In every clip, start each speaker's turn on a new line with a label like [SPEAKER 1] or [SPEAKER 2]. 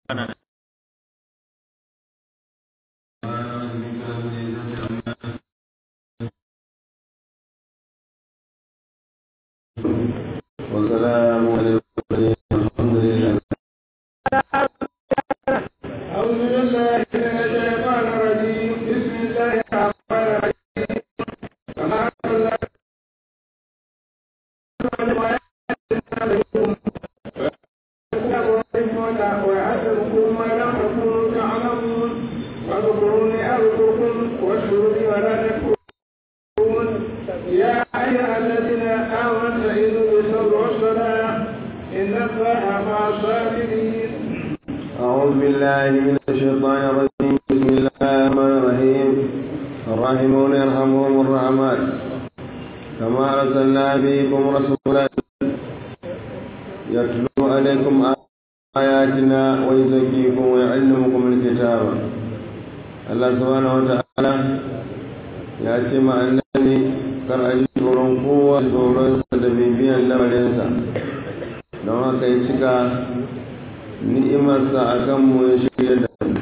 [SPEAKER 1] ana
[SPEAKER 2] وسلام على المرسلين الحمد لله
[SPEAKER 3] أعوذ بالله من الشيطان الرجيم بسم الله الرحمن الرحيم كما أنزلنا ويعلمكم ما لم تكونوا تعلمون واذكروني أذكركم واشكروا لي ولا تكفرون يا أيها الذين آمنوا استعينوا بالصبر والصلاة إن الله مع الصابرين
[SPEAKER 2] أعوذ بالله من الشيطان الرجيم بسم الله الرحمن الرحيم الراحمون يرحمهم الرحمن كما أرسلنا فيكم رسولا يتلو عليكم آياتنا ويزكيكم ويعلمكم الكتاب الله سبحانه وتعالى ya ce ma annabi kar a ji tsoron kowa tsoronsa da bibiyan lamarinsa don haka ya cika ni'imarsa a kanmu ya shirya da mu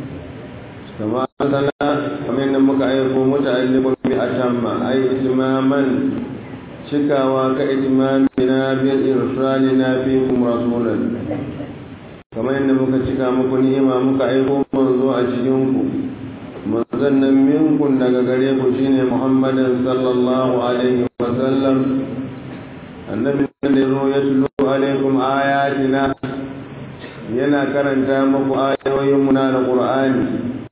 [SPEAKER 2] kama sana kamar yadda muka aiko muta'alliqun bi atamma ay itimaman cikawa ka itimamina bi irsalina fikum rasulan kamar yadda muka cika muku ni'ima muka aiko manzo a cikin ku manzon nan minkun daga gare ku shine muhammadin sallallahu alaihi wa sallam annabi da zo ya tulo alaikum ayatina yana karanta muku ayoyin mu na alqur'ani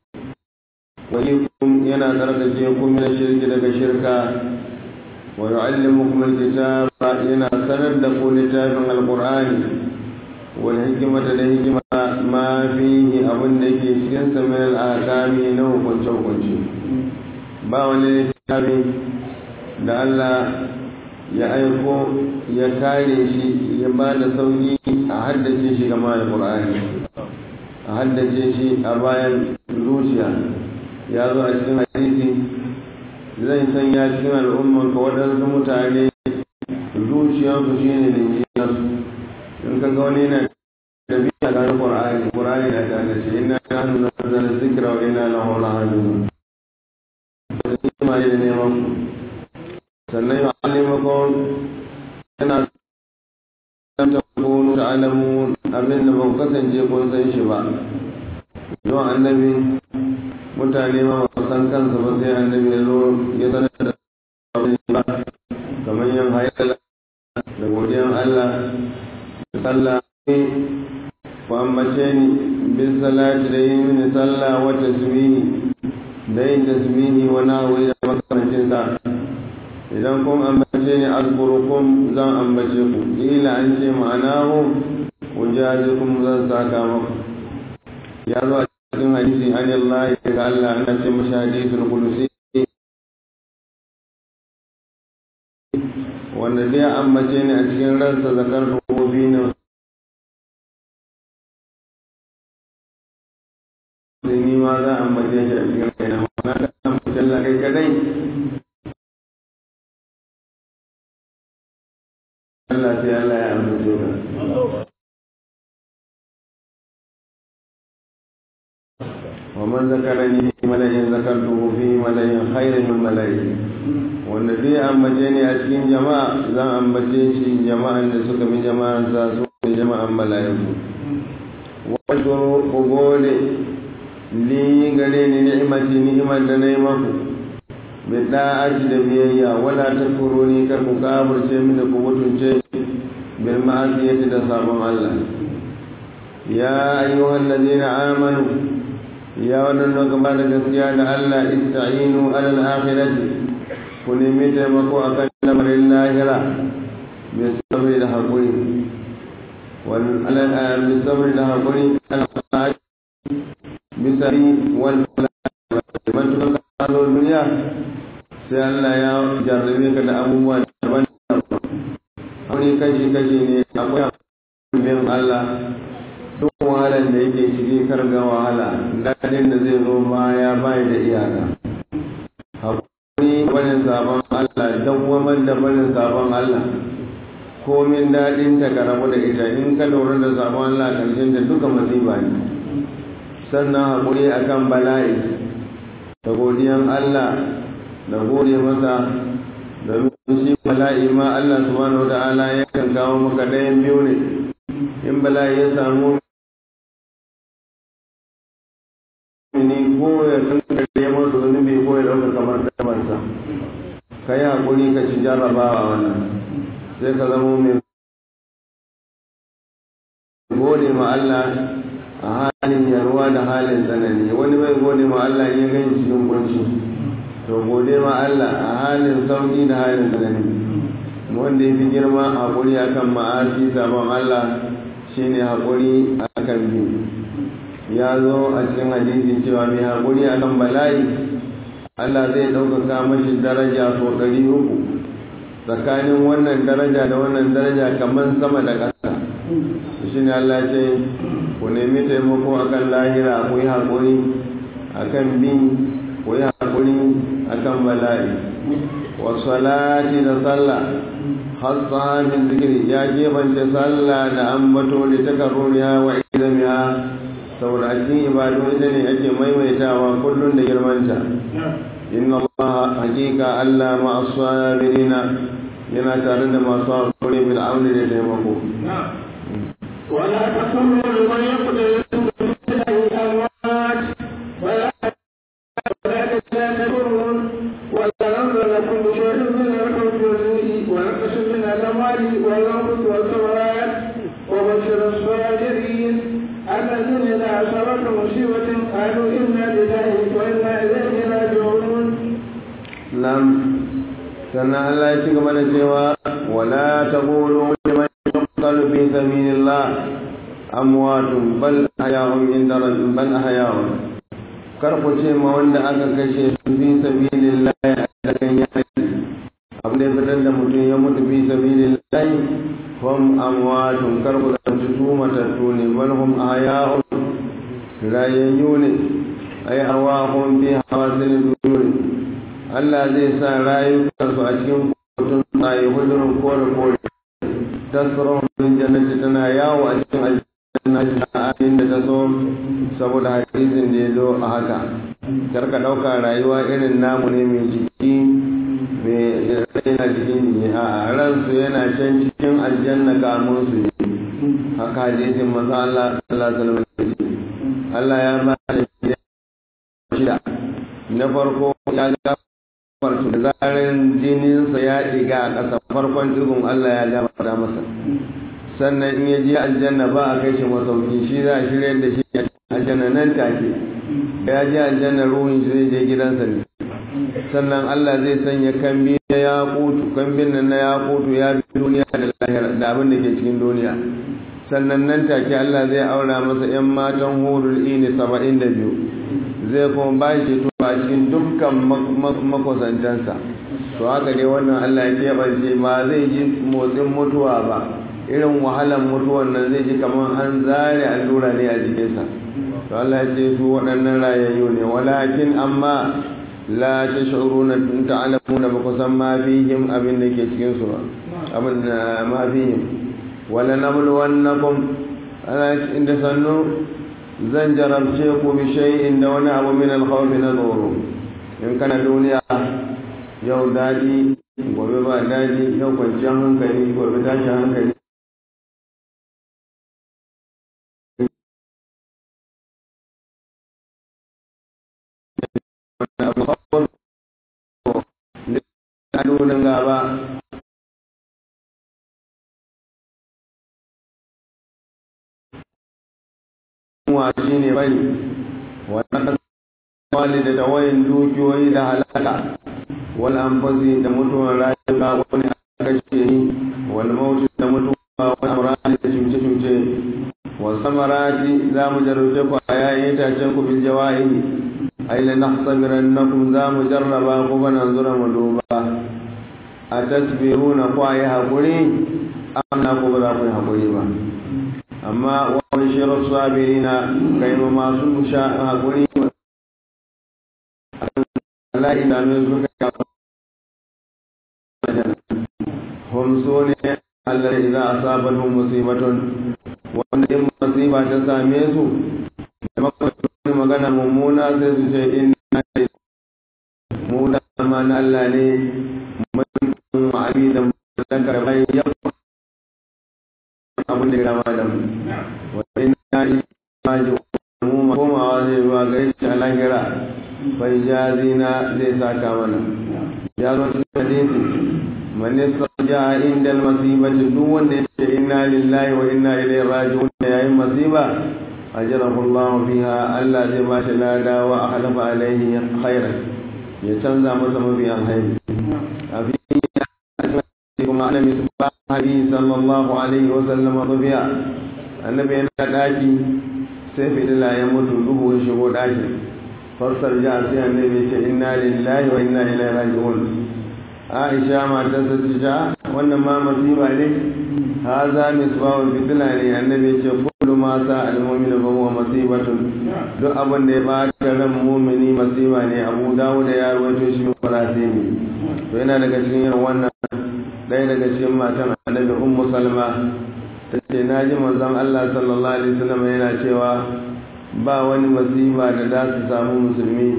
[SPEAKER 2] wa yakum yana tsarkake ku min shirki daga shirka wa yu'allimukum alkitaba yana sanar da ku littafin alqur'ani wal hikmata da hikima ma fihi abin da ke cikin sa min al'akami na hukunce hukunce ba wani littafi da Allah ya aiko ya kare shi ya ba da sauki a haddace shi gama da Qur'ani a haddace shi a bayan zuciya ya zo a cikin hadisi zai sanya cikin al'ummar ka waɗansu mutane zuciyarsu shi ne da jiyarsu in ka ga wani yana da biya ga Qur'ani Qur'ani da ta da shi inna nahnu nazzalna dhikra wa inna lahu lahafizun ma ne neman sannan ya alimakon yana san ta kunu da alamu abin da ban kasance kun san shi ba yawan annabi mutane ma ba san kansa ba sai annabi ya zo ya sanar da abin ba kamar yin hayala da godiyan Allah da sallah ku ambace ni bin salati da yin mini sallah wa tasbihi da yin tasbihi wa nahwi da makamancin sa idan kun ambace ni azkurukum zan ambace ku ila an ce ma'anahu ujazikum zan saka maku ya zo a cikin hadisi an Allah daga Allah ana ce mashi hadisul qudsi wanda zai ambace ni a cikin ransa zakar rububi ne ni ma za a ambace shi a cikin kaina ma'ana da ambace Allah kai kadai Allah sai Allah ya amince ka. ومن ذكرني في ملأ ذكرته في ملأ خير من ملأ wanda zai ambace ni a cikin jama'a zan ambace shi jama'an da suka bi jama'an sa su ne jama'an mala'iku wato ku gode li gare ni ni'imati ni'imar da na yi maku bi da'ati da biyayya wala takfuruni kar ku kafirce mini ku mutunce bil ma'asiyati da sabon Allah ya ayyuhal ladina amanu ya wannan da gaba da gaskiya da Allah ista'inu alal akhirati ku nemi taimako akan lamarin lahira bi sabri da hakuri wal alal bi sabri da hakuri al bi sabri wal man tuka duniya sai Allah ya jarrabe ka da abubuwa daban wani kashi kashi ne akwai bin Allah duk wahalar da yake ciki karga wahala dadin da zai zo baya bai da iyaka hakuri barin sabon Allah dawwamar da barin sabon Allah komin daɗin ta ka rabu da ita in ka lura da sabon Allah ƙarshen ta duka masifa ne sannan haƙuri akan bala'i da godiyan Allah da gode masa domin shi bala'i ma Allah subhanahu wata'ala yakan kawo maka ɗayan biyu ne in bala'i ya samu ni ko ya kankare masa zunubi ko ya ɗauka kamar damansa ka yi haƙuri ka ci jarrabawa wannan sai ka zama mai gode ma Allah a halin yarwa da halin tsanani wani bai gode ma Allah ya gani cikin kunci to gode ma Allah a halin sauki da halin tsanani wanda ya fi girma haƙuri akan ma'asi sabon Allah shine haƙuri akan bi ya zo a cikin hadisi cewa mai haƙuri akan bala'i Allah zai ɗaukaka mashi daraja so ɗari uku tsakanin wannan daraja da wannan daraja kamar sama da ƙasa shi ne Allah ce ku nemi taimako akan lahira ku yi haƙuri akan bin ku yi haƙuri akan bala'i wa salati da sallah hasa min zikiri ya gebance sallah da ambato da takarruriya wa izamiya saboda a cikin ibadu ita ne ake maimaitawa kullum da girmanta inna Allah hakika Allah ma as-sabirina yana tare da masu hakuri bil auni da taimako
[SPEAKER 3] ولا تكونوا لمن يقتل في الأموات ولا ولا تستكبرون ولا ننظر لكم بشيء من الحب والرزق ونقص من الأموال والأنفس والثمرات وبشر الصابرين الذين إذا أصابتهم مصيبة قالوا إنا لله وإنا إليه راجعون
[SPEAKER 2] نعم sannan Allah ya ci gaba da cewa wala taqulu liman yuqtalu fi sabilillah amwatun bal ahya'un inda rabbihim bal ahya'un kar ku ce ma wanda aka kashe su fi sabilillah a cikin yaki abin da ya fitar da mutum ya mutu fi sabilillah hum amwatun kar ku da su matattu ne bal hum ahya'un rayayyu ne ay arwahum fi hawasil duri Allah zai sa rayukansu a cikin kotun tsaye hudurin kore kore tasirun min jannati tana yawo a cikin aljanna a da ta so saboda hadisin da ya zo a haka karka ɗauka rayuwa irin namu ne mai jiki mai yana cikin jiki a ransu yana can cikin aljanna kamun su ne haka hadisin masu Allah sallallahu alaihi Allah ya ba da shida na farko ya ga farko da zarin jininsa ya ɗiga a ƙasa farkon ɗigun Allah ya gabata masa sannan in ya je aljanna ba a kai shi masauki shi za a shirya da shi aljanna nan take da ya je aljanna ruhun shi zai je gidansa ne sannan Allah zai sanya kambi na ya kutu kambin nan na ya kutu ya bi duniya da lahira da abin da ke cikin duniya sannan nan take Allah zai aura masa yan matan hurul ini saba'in da biyu zai kuma ba shi to a cikin dukkan makusantansa to haka dai wannan Allah ya keɓance ba zai ji motsin mutuwa ba irin wahalar mutuwan nan zai ji kamar an zare allura ne a jikinsa to Allah ya ce su waɗannan rayayyu ne walakin amma la tash'uruna ta'lamuna ba kusan ma fihim abin da ke cikin su abin da ma fihim wala nabluwannakum ana inda sannu zan jarabce ku bi shay'in da wani abu min al-khawf na tsoro in kana duniya yau daɗi gobe ba daɗi yau kwanciyar hankali gobe tashin hankali nunin gaba wa shi ne bari wannan wali da tawayin dukiyoyi da halaka wal anfusi da mutuwar rayuka wani kashe ni wal mauti da mutuwa wal amrani da cuce cuce wal samarati za mu jarrabe ku a yayin itacen ku bil jawahi ai la nahsabirannakum za mu jarraba ku ba nan zura mu duba a tasbiruna ku ayi hakuri amma ku ba za ku yi hakuri ba amma wa bashiru sabirina kai ma masu sha hakuri Allah idanu suka hum su ne Allah idan asabatu musibatun wanda in musiba ta same su da makwai magana mummuna sai su ce inna mu da ma na Allah ne mun ma'abi da dan karbai ya abin da ya gama da mu wa inna ilahi mu ma komawa zai zuwa gare shi a lahira bai jazina zai saka mana ya zo cikin hadisi man yastaja inda al-masibati duk wanda ya ce inna lillahi wa inna ilaihi raji'un yayin masiba ajrahu Allah fiha Allah zai ba shi lada wa akhlafa alaihi khairan ya canza masa mafi alkhairi abi kuma annabi subhanahu sallallahu alaihi wa sallam rubiya annabi yana daki sai fitila ya mutu duhu ya shigo daki fassar ja sai annabi ce inna lillahi wa inna ilaihi raji'un aisha matar ta ce ta wannan ma masiba ne haza misbahul fitila ne annabi ce kullu ma sa al-mu'minu fa huwa masibatun duk abin da ya bata ran mu'mini masiba ne abu dawud ya rawaito shi farasimi to yana daga cikin irin wannan ɗaya daga cikin matan annabi ummu salma ta ce na ji manzon Allah sallallahu alaihi wasallam yana cewa ba wani masiba da za su samu musulmi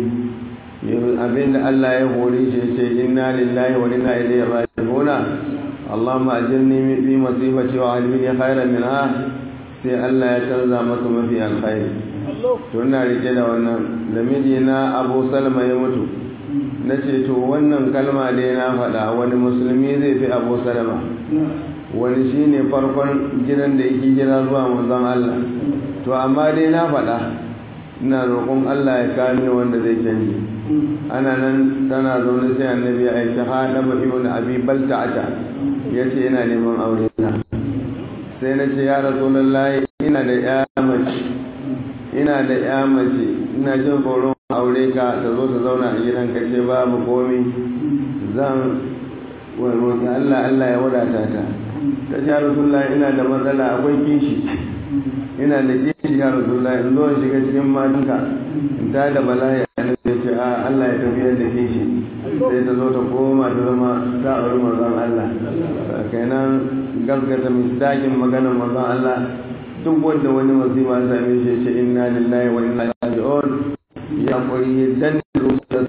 [SPEAKER 2] abinda Allah ya hore shi ce inna lillahi wa inna ilaihi raji'un Allahumma ajirni fi masibati wa alhini khairan minha sai Allah ya canza masa mafi alkhairi to ina rike da wannan da mijina Abu Salma ya mutu na ce to wannan kalma dai na faɗa wani musulmi zai fi Abu Salma wani shine farkon gidan da yake jira zuwa manzon Allah to amma dai na faɗa ina roƙon Allah ya kame wanda zai canje ana nan tana zaune sai annabi ya aiki haɗa ba ibn abi balta'ata ya ce yana neman aure na sai na ce ya rasulullahi ina da ya mace ina da ya mace ina jin tsoron aure ka ta zo ta zauna a gidan ka ce babu komi zan roƙi Allah Allah ya wadata ta ta ce ya rasulullahi ina da matsala akwai kishi ina da kishi ya rasulullahi in zo in shiga cikin matanka in ta da bala'i a nan sai ce a Allah ya tafiyar da kishi sai ta zo ta koma ta zama ta auri manzon Allah kenan gaskata misdakin maganar manzon Allah duk wanda wani masifa ya same shi ce inna lillahi wa inna ilaihi raji'un ya koyi dan rusa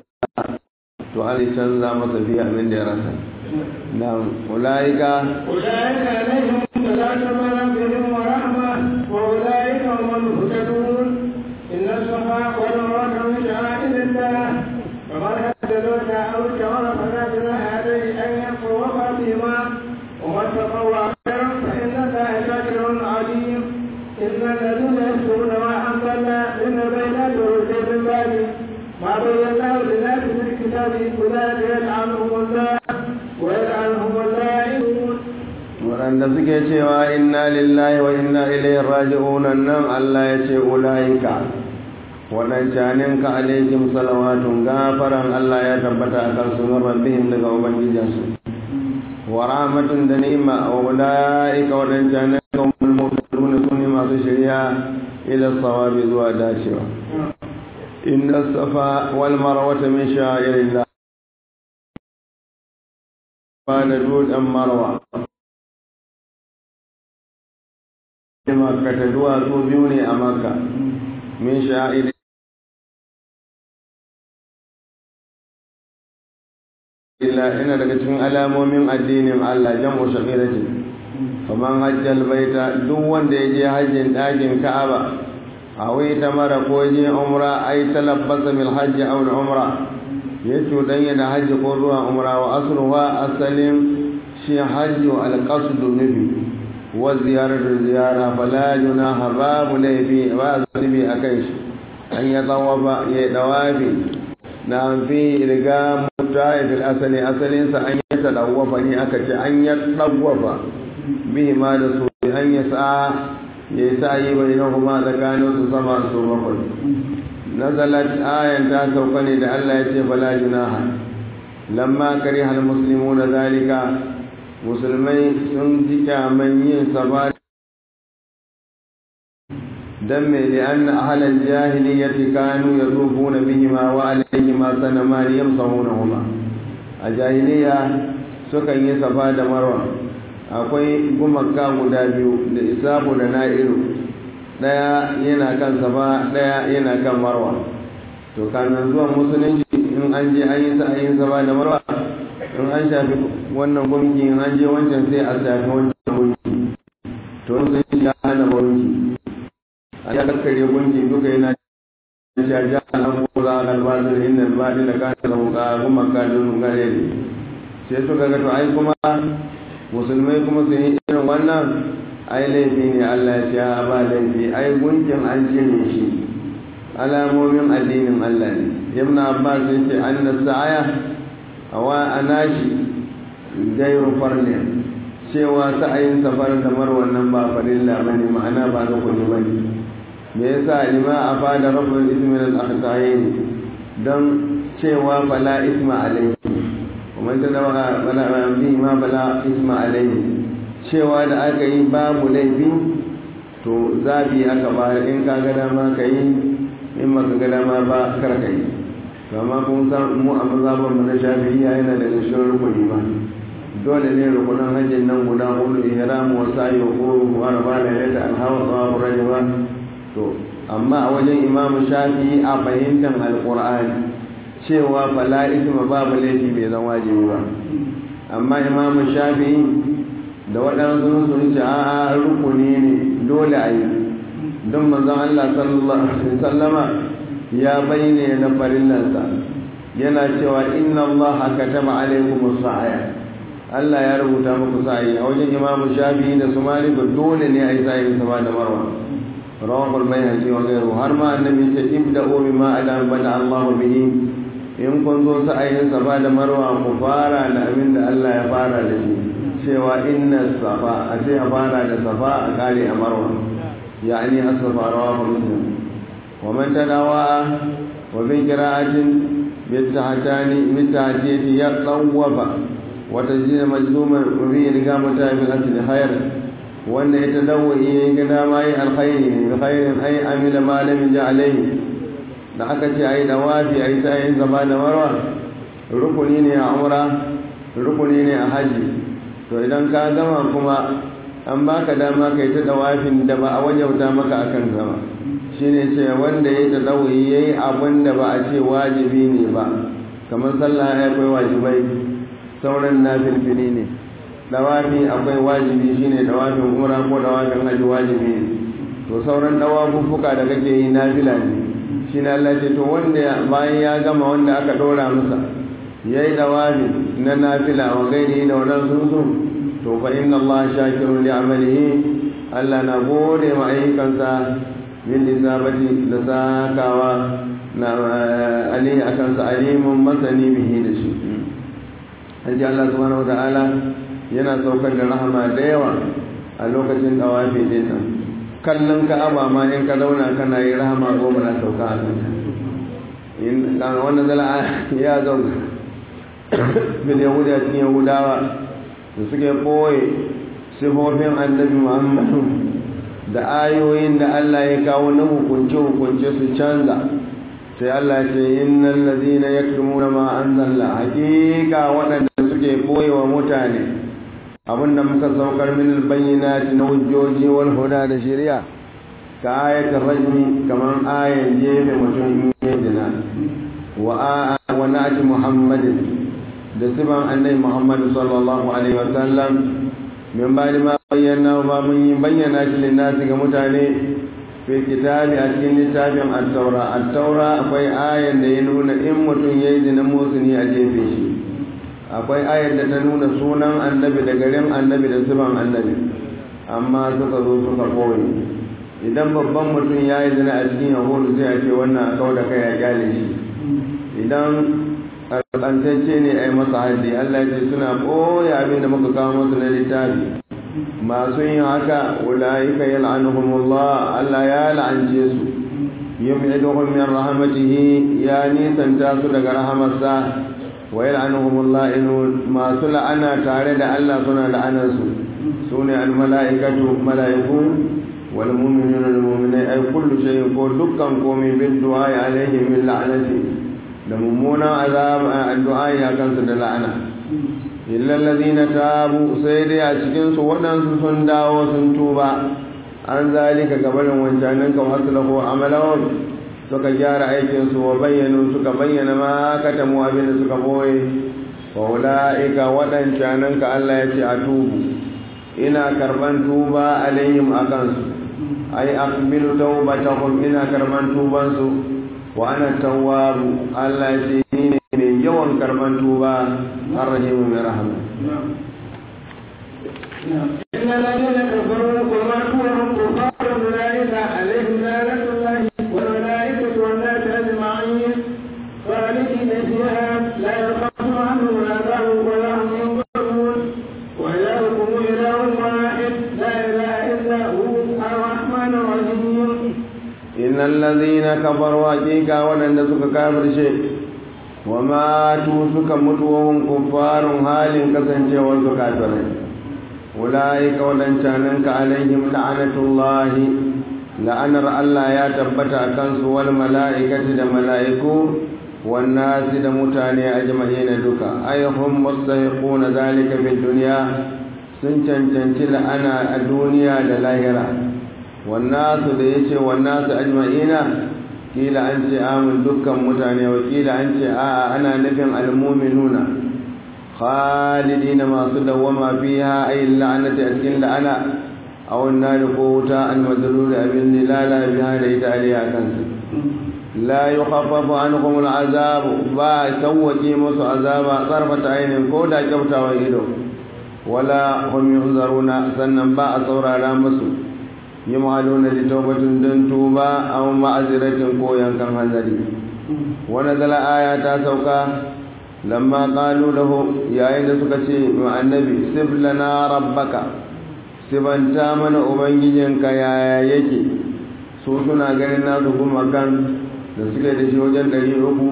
[SPEAKER 2] to Allah ya canza masa biya abin da ya rasa نعم أولئك
[SPEAKER 3] أولئك عليهم صلاة من ربهم ورحمة وأولئك هم المهتدون إن الصفا والمروة من شعائر الله فمن هددوك أو اشتغل فلا جناح عليه أن يطوف بهما ومن تطوع خيرا فإن الله شاكر عليم إن الذين يشكرون ما أنزلنا من البينات والهدى من بعد ما بيناه للناس في الكتاب أولئك يلعنهم الله ويلعنهم اللائمون
[SPEAKER 2] waɗanda suke cewa inna lillahi wa inna ilaihi raji'un nan Allah ya ce ulaika waɗancanin ka alaihim salawatun gafaran Allah ya tabbata a kansu min rabbihim daga ubangijinsu wa rahmatun da ni'ma wa ulaika waɗancanin ka umul mu'minun sunni masu shirya ila sawabi zuwa dacewa inna safa wal marwata min sha'irillah da dutsen marwa makka ta duwatsu biyu ne a makka min sha'iri illa ina daga cikin alamomin addinin Allah jam'u shaqirati faman hajjal baita duk wanda ya je hajjin ɗakin Ka'aba awai ta mara ko je umra ai talabbasa bil hajji aw umra ya cuɗanya da hajji ko zuwa umra wa asruwa asalin shi hajji alƙasudu nufi wa ziyarar ziyara fala junaha babu laifi ba zunubi a kai shi an ya tsawafa ya dawafi na fi riga muta fil asali asalinsa an yi ta dawafa ne aka ce an ya dawafa bihi ma da su an ya sa ya yi sa yi bai na kuma tsakanin su sama su bakwai nazalat ayan ta sauka ne da Allah ya ce fala junaha lamma kariha almuslimuna zalika musulmai sun ji kyaman yin safa dan me li anna ahlal jahiliyyati kanu yatufuna bihima wa alayhima sanama yamsahunahuma a jahiliya sukan yi safa da marwa akwai gumaka guda biyu da isabu da na'iru daya yana kan safa daya yana kan marwa to kanan zuwan musulunci in an je an yi sa'ayin safa da marwa in an shafi wannan gunki in an je wancan sai a shafi wancan gunki to musulunci ya hana gunki a ya kakkare gunki duka yana jaja an kula a kalbatar inda albadi da kasa da muka gumaka don gare ne sai suka ga to ai kuma musulmai kuma su yi irin wannan ai laifi ne Allah ya ce ba laifi ai gunkin an cire shi alamomin addinin Allah ne ibn Abbas ya ce anna sa'aya awa anashi gairu farne cewa sa'ayin safar da marwan nan ba farilla bane ma'ana ba ga kullu bane me yasa lima afada rabbul ismi al akhtayin dan cewa fala isma alayhi kuma ta da bala bi ma bala isma alayhi cewa da aka yi babu laifi to zabi aka ba in ka ga dama ka yi in maka ga dama ba kar ka yi amma kun san mu a mazhaban mu na shafi'iyya yana da shirin rukuni ba dole ne rukunan hajjin nan guda hudu ihram wa sa'i wa quru wa arba da yata al hawa wa rajaba to amma a wajen imamu shafi'i a fahimtar alqur'ani cewa fala isma babu laifi bai zan wajibi ba amma imamu shafi'i da waɗansu sun ce a rukuni ne dole a yi don manzon Allah sallallahu alaihi wasallama ya bayyana na farillansa yana cewa inna Allah kataba alaikum as-sa'a Allah ya rubuta muku sa'i a wajen Imam Shafi'i da su Malik dole ne a yi sa'i sama da Marwa rawahu al-Bayhaqi wa ghayruhu har ma annabi ce ibda'u bima adam bada Allah bihi in kun zo sa'ayin safa da Marwa ku fara da abin da Allah ya fara da shi cewa inna safa a ce a fara da safa a kare a marwa yani asafa rawahu muslim wa man tadawa wa bi qira'atin bitahatani mitahatiyati ya tawwafa wa tajina majzuman wa bi rigamata bil asl khair wanda ya tadawi yayin ga dama yi alkhairi bi khairin ay amila ma lam ja'alayhi da aka ce ayi dawafi ayi sai zaba da marwa rukuni ne a umra rukuni ne a haji to idan ka gama kuma an baka dama kai ta dawafin da ba a wajauta maka akan zama shine ce wanda ya tadawi yayi abin da ba a ce wajibi ne ba kamar sallah ya akwai wajibai sauran nafilfili ne dawafi akwai wajibi shine dawafin umra ko dawafin haji wajibi ne to sauran dawafuffuka da kake yi nafila ne shine Allah ce to wanda bayan ya gama wanda aka dora masa yayi dawafi na nafila wa gairi da wannan sunsun to fa inna Allah shakirun li amalihi Allah na gode ma ayyukansa min lisabati da sakawa na ali akan sa alimun masani bihi da shi an ji Allah subhanahu wataala yana saukar da rahama da yawa a lokacin dawafi din nan kallon ka'aba ma in ka zauna kana yi rahama goma na sauka a kanta in wannan zala ya zauna bil yahudi a cikin yahudawa da suke ɓoye sifofin annabi muhammadu da ayoyin da allah ya kawo na hukunce-hukunce su canza sai allah ce innal ladina yaktumuna ma anzalna hakika waɗanda suke ɓoye wa mutane abinda muka saukar min albayyinati na hujjoji wal huda da shari'a ka ayatul rajmi kaman ayan jefe mutum ya dina wa wa na'ati muhammadin da siban annai muhammadu sallallahu alaihi wasallam min ba ma bayyana ba mun yi bayyana shi linnasi ga mutane fi kitabi a cikin littafin at-taura at-taura akwai ayan da ya nuna in mutum yayi zina musuni a jefe shi akwai ayar da ta nuna sunan annabi da garin annabi da siban annabi amma suka zo suka koyi idan babban mutum ya yi zina a cikin yahudu sai a ce wannan a kawo da kai ya kyale shi idan alƙantacce ne a yi masa haddi Allah ce suna ɓoye abin da muka kawo masu na littafi masu yin haka ulaika yal'anuhumullah Allah ya la'ance su yum'iduhum min rahmatihi ya nisanta su daga rahamarsa wa yal'anuhumullah inun masu la'ana tare da Allah suna la'anar su sune al-mala'ikatu mala'iku wal mu'minuna al mu'minai ay kullu shay'in ko dukkan komai bin du'a alaihim min la'anati da mummunan azab addu'a ya kansu da la'ana illal ladina tabu sai dai a cikin su waɗansu sun dawo sun tuba an zalika gabanin wancanin kan aslahu amalahum suka gyara aikin su wa bayyanu suka bayyana ma katamu abin da suka boye wa ulaika waɗancanin ka Allah ya ce a tubu ina karban tuba alaihim akan su ai aqbilu tawbatahum ina karban tuban su wa ana tawwabu Allah ya ce ni ne mai yawan karban tuba arrahimu mai rahama
[SPEAKER 3] إن الذين كفروا وماتوا وهم كفار أولئك عليهم لعنة الله والملائكة والناس أجمعين خالدين فيها لا يخاف عنهم العذاب ولا هم ينظرون وإلهكم إله واحد لا إله إلا هو الرحمن الرحيم
[SPEAKER 2] إن الذين كفروا حقيقة ولن سك كافر شيء وماتوا سك متوهم كفار حال كسنجي وسك كافرين أولئك ولن شاننك عليهم لعنة الله لأنر الله يا تبت أكنس والملائكة الملائكة والناس دمتاني أجمعين دكا أي هم مستحقون ذلك في الدنيا سنشن شنشل أنا الدنيا للاهرة والناس da yace والناس أجمعين kila an ce amin dukkan mutane wa kila an ce a'a ana nufin almuminuna khalidina masu dawwama fiha ay la'anati a cikin la'ana aw nar ko wuta al madlul abin dilala biha da ita aliya kansu la yukhaffafu anhum al azab ba sawwaki musu azaba tsarfata ainin ko da kyautawan ido wala hum yunzaruna sannan ba a saurara musu yumaluna li tawbatin dan tuba aw ma'aziratin ko yankan hanzari wani zala aya ta sauka lamma qalu lahu yayin da suka ce ma annabi sif lana rabbaka sibanta mana ubangijinka yaya yake su suna ganin na kuma kan da suke da shi wajen ɗari uku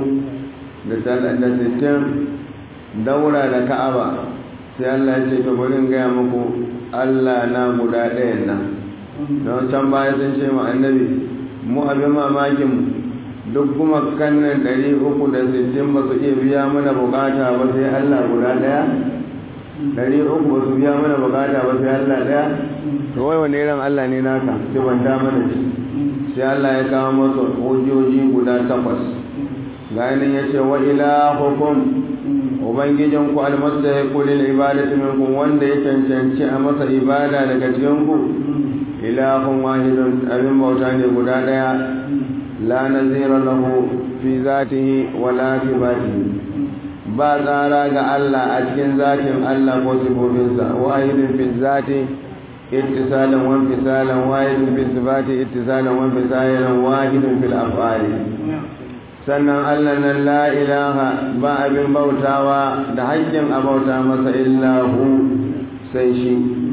[SPEAKER 2] da sittin daura da ka'aba sai Allah ya ce to bari in gaya muku Allah na guda ɗayan nan don can baya sun ce ma annabi mu abin mamakin duk kuma kannan ɗari uku da sittin ba su iya biya mana bukata ba sai Allah guda ɗaya ɗari uku ba su biya mana bukata ba sai Allah ɗaya to wai wani irin Allah ne naka sai ban da mana shi sai Allah ya kawo masa hujjoji guda takwas ganin ya ce wa ilahukum ubangijin ku almasta ya kuli ibadatu minkum wanda ya cancanci a masa ibada daga cikin ku ilahun wahidun abin bauta ne guda daya la nazira lahu fi zatihi wala fi batihi ba tsara ga Allah a cikin zatin Allah ko sifofinsa wahidun fi zati ittisalan wa infisalan wahidun fi sifati ittisalan wa infisalan wahidun fil af'ali sannan Allah nan la ilaha ba abin bautawa da haƙƙin a bauta masa illahu sai shi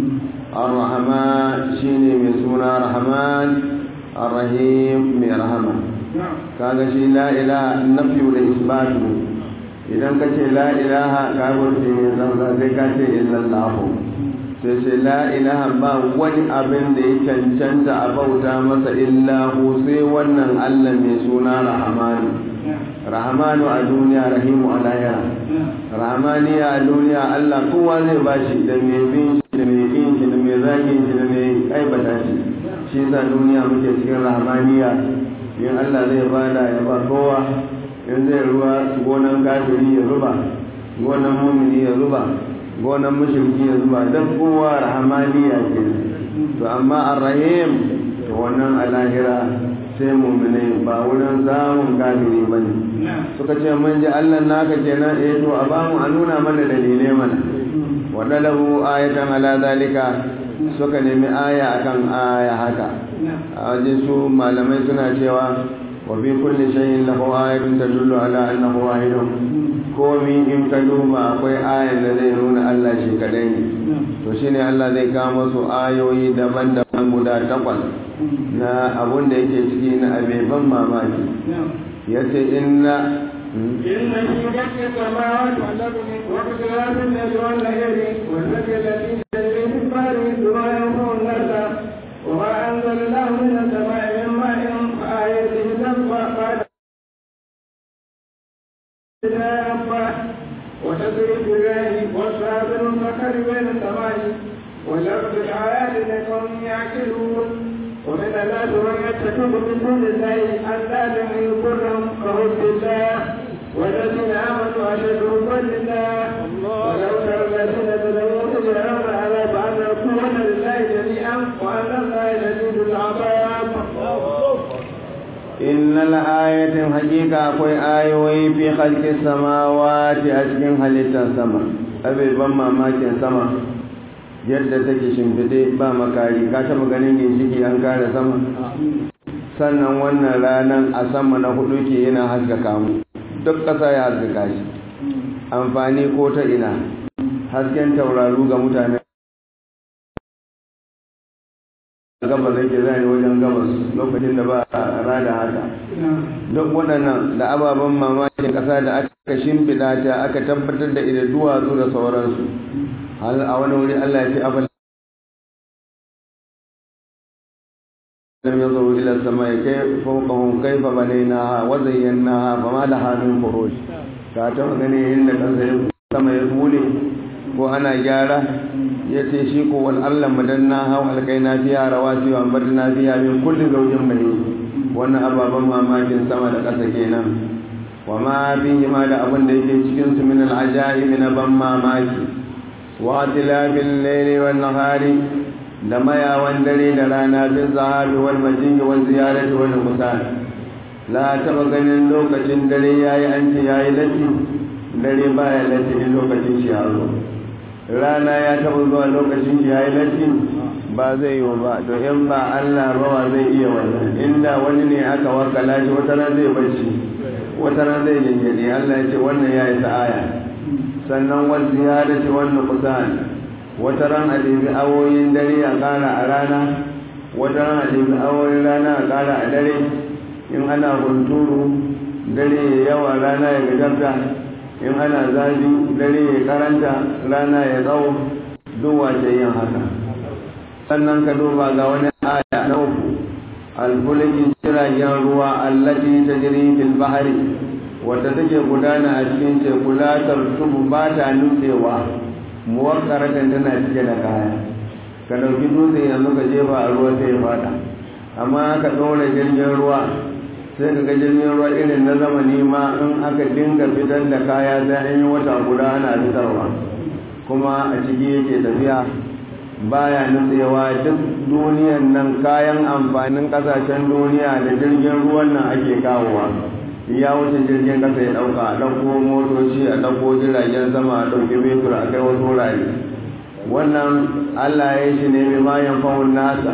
[SPEAKER 2] ar-rahman shine mai suna rahman ar-rahim mai rahama kaga shi la ilaha nafiyu da isbatu idan ka ce la ilaha ka gurfe ne zanza sai ka ce illallahu sai ce la ilaha ba wani abin da ya cancanta a bauta masa illahu sai wannan Allah mai suna rahmanu rahmanu a duniya rahimu a lahira rahmaniya a duniya Allah kowa zai bashi da mai bin shi da mai kin shi da mai zagin shi da mai aibata shi shi yasa duniya muke cikin rahmaniya in Allah zai bada ya ba kowa in zai ruwa gonan kafiri ya zuba gonan mumini ya zuba gonan mushriki ya zuba dan kowa rahmaniya ke to amma arrahim to wannan a lahira sai mummune ba wurin samun kafiri ba ne suka ce mun ji allah naka kenan eh to a ba mu a nuna mana dalilai mana wadda lahu ayatan ala zalika suka nemi aya akan aya haka a waje su malamai suna cewa wa fi kulli shay'in lahu ayatun tadullu ala annahu wahidun komi in ka duba akwai ayan da zai nuna Allah shi kadai ne to shine Allah zai kawo masu ayoyi daban-daban guda takwas na abun da yake ciki na abeban mamaki ya ce inna
[SPEAKER 3] إن في خلق السماوات والأرض واختلاف الليل والنهار والفجر الذي تجري في البحر بما ينفع الناس وما أنزل الله من السماء من ماء فآيته تنفع بعد وتدري بالله والصابر المكر بين السماء والأرض الآيات لقوم يعقلون ومن الناس من يتخذ من دون الله أندادا يضرهم كحب الله والذين آمنوا أشد حبا لله ولو ترى الذين ظلموا إذ يرون العذاب أن القوة لله جميعا وأن الله شديد العذاب
[SPEAKER 2] إن الآية حقيقة أقوي آيوي في خلق السماوات أشكين حليتا السماء أبي بما ماكين سما yadda take shimfiɗe ba makari ka taɓa ganin ginshiki an kare sama sannan wannan ranar a sama na hudu ke yana haskaka mu duk ƙasa ya haskaka shi amfani ko ta ina hasken tauraru ga mutane gabas yake zai wajen gabas lokacin da ba a rada haka duk waɗannan da ababen mamakin ƙasa da aka shimfiɗa ta aka tabbatar da ida duwatsu da sauransu hal a wani wuri Allah ya ce abin lam yanzuru ila samai kai fawqahum kayfa banaynaha wa zayyanaha fama laha min furuj ka ta gani inda kansa ya sama ya bule ko ana gyara ya ce shi ko wal Allah madanna hau alkaina fiya rawasi wa ambatna fiya min kulli zawjin mahi wannan ababan mamakin sama da ƙasa kenan wa ma fihi ma da abin da yake cikin su min al ajaib na ban mamaki wa tilafil layli wan nahari da mayawan dare da rana bin zahabi wal majingi wal ziyarati wal musan la taba ganin lokacin dare yayi an ce yayi latti dare baya latti lokacin shi ya zo rana ya taɓa zuwa lokacin ya yi latti ba zai yi ba to in ba Allah rawa zai iya wannan inda wani ne aka wakala shi wata ran zai bacci wata ran zai jinjiri Allah ya ce wannan ya yi sa'aya sannan wani ziyara ce wannan kusan wata ran a ɗebi awoyin dare a ƙara a rana wata ran a ɗebi awoyin rana a ƙara a dare in ana hunturu dare ya yawa rana ya gajarta in ana zafi dare ya karanta rana ya tsawo duk wace yin haka sannan ka duba ga wani aya na uku alfulki jiragen ruwa allati tajri fil bahri wadda take gudana a cikin teku la tartubu ba ta nutsewa muwakkaratan tana cike da kaya ka dauki dutse yanzu ka jefa a ruwa sai ya fada amma ka ɗora jirgin ruwa sai ka ga jirgin ruwa irin na zamani ma in aka dinga fitar da kaya sai an yi wata guda ana fitarwa kuma a ciki yake tafiya baya nutsewa duk duniyan nan kayan amfanin kasashen duniya da jirgin ruwan nan ake kawowa ya wuce jirgin kasa ya dauka a dauko motoci a dauko jiragen sama a dauki betur a kai wasu wurare wannan allah ya shi ne mai mayan fawon nasa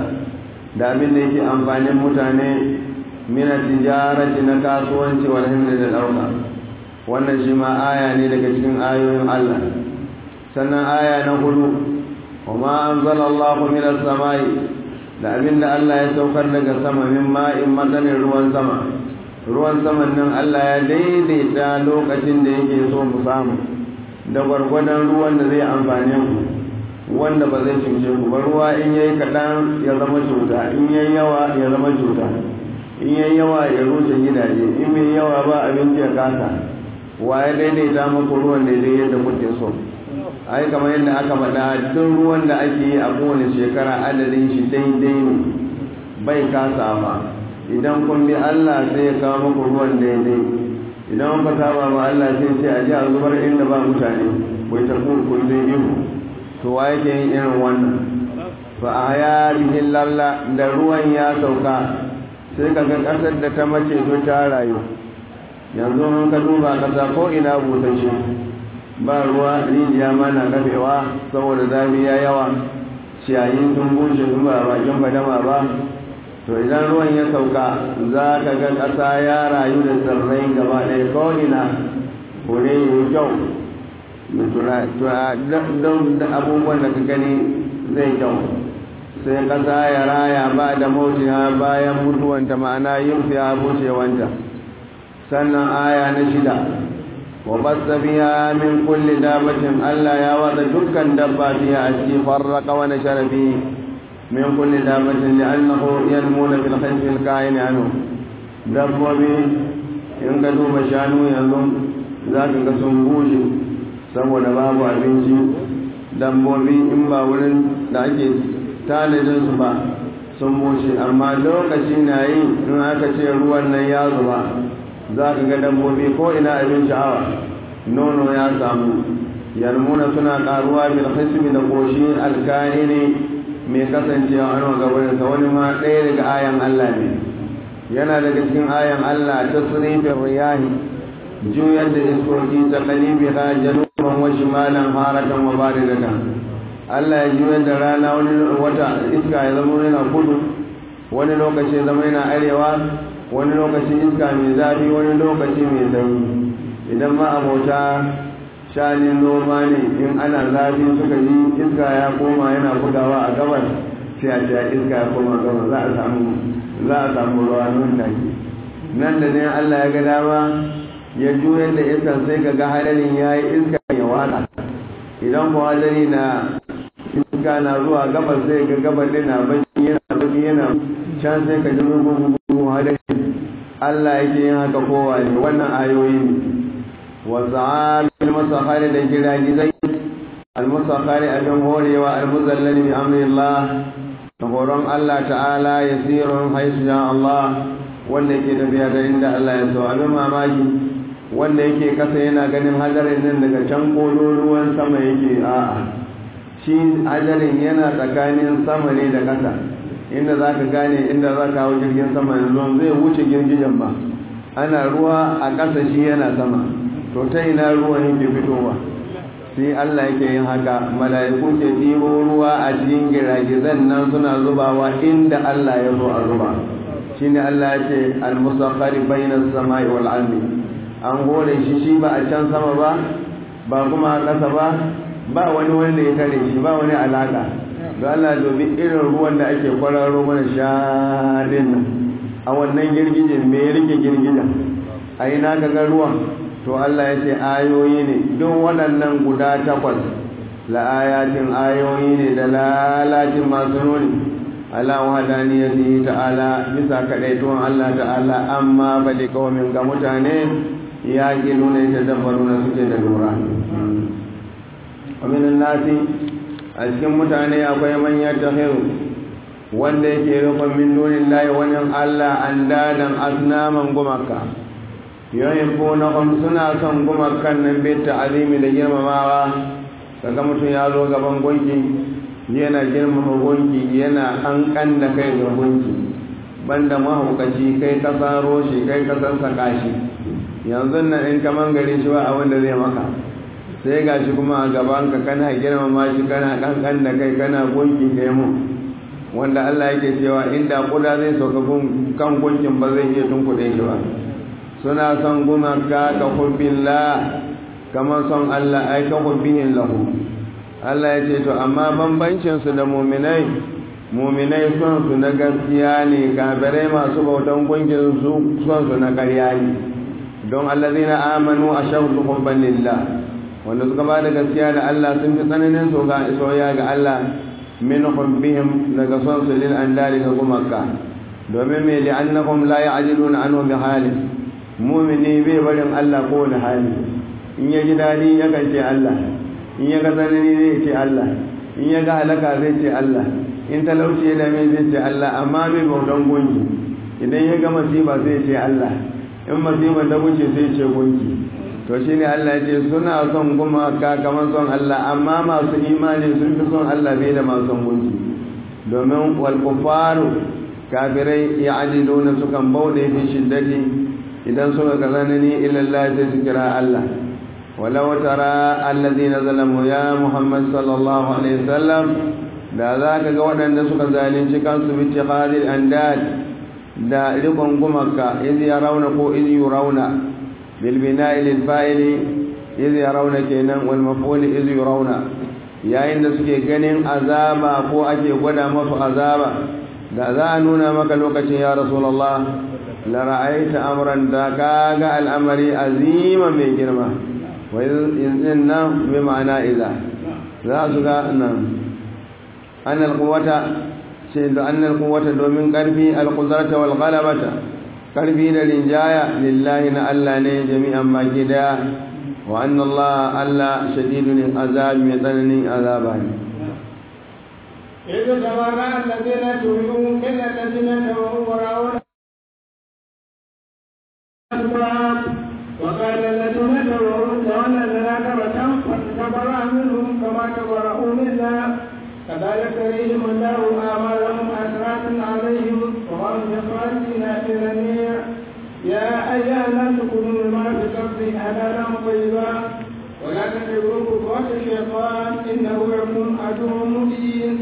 [SPEAKER 2] da abin da yake amfanin mutane mina tijarati na kasuwanci wal himda da dauka wannan shi ma aya ne daga cikin ayoyin Allah sannan aya na hudu wama anzala Allahu minas samai da abinda Allah ya saukar daga sama min ma'in madanin ruwan sama ruwan saman nan Allah ya daidaita lokacin da yake so mu samu da gwargwadon ruwan da zai amfane ku wanda ba zai cuce ku ba ruwa in yayi kaɗan ya zama cuta in yayi yawa ya zama cuta in yayi yawa ya rushe gidaje in mai yawa ba abinci ya kasa wa ya daidaita muku ruwan daidai yadda kuke so ai kamar yadda aka faɗa duk ruwan da ake yi a kowane shekara adadin shi daidai ne bai kasa ba idan kun bi Allah sai ya kawo muku ruwan daidai idan kun saba ba Allah sai ce a ji a zubar inda ba mutane wai ta kun kun zai ihu to wa yake yin irin wannan fa a ya bihin lalla da ruwan ya sauka sai ka ga ƙasar da ta mace to ta rayu yanzu mun ka duba ƙasa ko ina busashe ba ruwa rijiya ma na kafewa saboda zafi ya yawa ciyayin sun bushe sun ba bakin fadama ba to idan ruwan ya sauka za ka ga ƙasa ya rayu da tsirrai gaba ɗaya ko ina kore yi kyau don abubuwan da ka gani zai kyau sai ƙasa ya raya ba da mautiya bayan mutuwanta ma'ana yin fiya bushewanta sannan aya na shida wa basta biya min kulli dabatin Allah ya wada dukkan dabba fiya a ciki farraka wa nashara fi min kulli dabatin li'annahu yanmuna fil khayfi al kain anhu dabbobi in ka duba shanu yanzu za ka ga sun bushe saboda babu abinci dabbobi in ba wurin da ake tanadin su ba sun bushe amma lokaci na yi in aka ce ruwan nan ya zuba za ka ga dabbobi ko ina abin sha'awa nono ya samu yarmuna suna karuwa bil hisbi da koshi alkani ne mai kasancewa an ga wurin sa wani ma ɗaya daga ayan Allah ne yana daga cikin ayan Allah ta sirifin riyahi juyar da iskoki ta kalibi ha januban wa shimalan haratan wa baridatan Allah ya juyar da rana wani wata iska ya zama yana kudu wani lokaci ya zama yana arewa wani lokaci iska mai zafi wani lokaci mai sanyi idan ma abota shanin noma ne in ana zafi suka ji iska ya koma yana bugawa a gabas sai a ce iska ya koma gabas za a samu za a samu ruwa nan take nan da ne Allah ya ga dama ya juyar da iskan sai ka ga hadarin ya yi iska ya wada idan ko hadari na iska na zuwa gabas sai ga gabar na baki yana baki yana can sai ka ji gugu hadari Allah yake yin haka kowa ne wannan ayoyi ne والزعام المسخر لجلاجزي المسخر أبن هوري والمزلل بأمر الله نقولون الله تعالى يسير حيث شاء الله wanda yake tafiya da inda Allah ya so abin mamaki wanda yake kasa yana ganin hadarin nan daga can ruwan sama yake a'a shi hadarin yana tsakanin sama ne da kasa inda za ka gane inda za ka hau jirgin sama yanzu zai wuce girgijen ba ana ruwa a ƙasa shi yana sama to ta ina ruwan yake fitowa sai Allah yake yin haka mala'iku ke ɗibo ruwa a cikin giragizan nan suna zubawa inda Allah ya zo a zuba shine Allah ya ce al-musakhkhari bainas samai wal ardi an gore shi shi ba a can sama ba ba kuma a ƙasa ba ba wani wanda ya kare shi ba wani alaka don Allah domin irin ruwan da ake kwararo mana shaɗin nan a wannan girgijin me rike girgijen a yi na ga ruwan to Allah ya ce ayoyi ne duk waɗannan guda takwas la'ayatin ayoyi ne da lalacin masu nuni ala wahadaniyati ta'ala bisa kadaituwan Allah ta'ala amma bali kawamin ga mutane ya gilu ne ta dabbaru na suke da lura ومن الناس a cikin mutane akwai manyan tahiru wanda yake rukun min dunin layi wani Allah an dadan asnaman gumaka yayin bonahum suna son gumakan nan bai ta'azimi da girmamawa kaga mutum ya zo gaban gunki yana girmama gunki yana kankan da kai ga gunki banda mahaukaci kai ka saro shi kai ka san saka shi yanzu nan in kaman gare shi ba abin da zai maka sai ga shi kuma a gaban ka kana girmama shi kana kankan da kai kana gunki kai mu wanda Allah yake cewa inda kuda zai sauka kan gunkin ba zai iya tunkuɗe shi ba suna son gumaka ka hubbillah kamar son Allah ai ka hubbihin lahu Allah ya ce to amma bambancin su da muminai muminai son su na gaskiya ne kafirai masu bautan gunkin su son su na ƙarya ne don allazina amanu ashaddu hubban lillah wanda suka ba da gaskiya da Allah sun fi tsananin soya ga Allah min hubbihim daga son su lil andali ga gumaka domin mai li'annahum la ya'jiluna anhu bi halin mumini bai barin Allah ko wani hali in ya ji dadi ya kan ce Allah in ya ga tsanani zai ce Allah in ya ga halaka zai ce Allah in talauci ya dame zai ce Allah amma bai bautan gunki idan ya ga masifa zai ce Allah in masifa ta wuce sai ce gunki to shi ne Allah ce suna son gumaka kamar son Allah amma masu imani sun fi son Allah bai da masu son gunki domin walkufaru kafirai ya ajido na sukan bauɗe fi shiddati idan suka ka zanani ilallah sai su kira Allah walau tara allazi na zalamu ya muhammad sallallahu alaihi wasallam da za ka ga waɗanda suka zalunci kansu bi tiqadil andad da rikon gumaka iz yarawna ko iz yurawna بالبناء للفاعل إذ يرون كينا والمفعول إذ يرون yayin da suke ganin azaba ko ake gwada masu azaba da za a nuna maka lokacin ya rasulullah la ra'aita amran da kaga al'amari azima mai girma wa izin nan bi ma'ana idza za su ga nan annal quwwata ce da annal quwwata domin karfi al-qudrata wal ghalabata karfi da rinjaya lillahi na Allah ne jami'an baki daya wa anna Allah alla shadidul azab mai tsananin azaba ne
[SPEAKER 3] إذ تبرأ الذين تبعوا من الذين تبعوا ورأوا الأسباب وقال الذين تبعوا لو أن لنا كرة فتبرأ منهم كما تبرأوا منا كذلك يريهم الله أعمالهم حسرات عليهم وهم بخارجين من النير يا أيها الناس كلوا مما في الأرض حلالا طيبا ولا تتبعوا خطوات الشيطان إنه لكم عدو مبين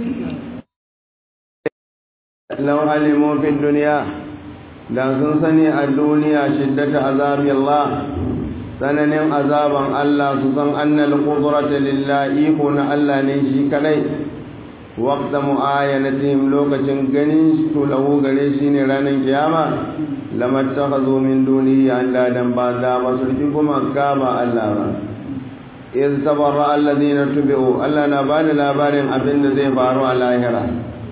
[SPEAKER 2] لو علموا في الدنيا da sun sani a duniya shiddata azabi Allah tsananin azaban Allah su san annal qudrata lillahi iko na Allah ne shi kadai waqta mu'ayanatihim lokacin ganin su lahu gare shi ne ranar kiyama lamattakhadhu min dunihi andadan ba da ba su ji kuma ka ba Allah ba iz tabarra alladhina tubi'u Allah na bani labarin abin da zai faru a lahira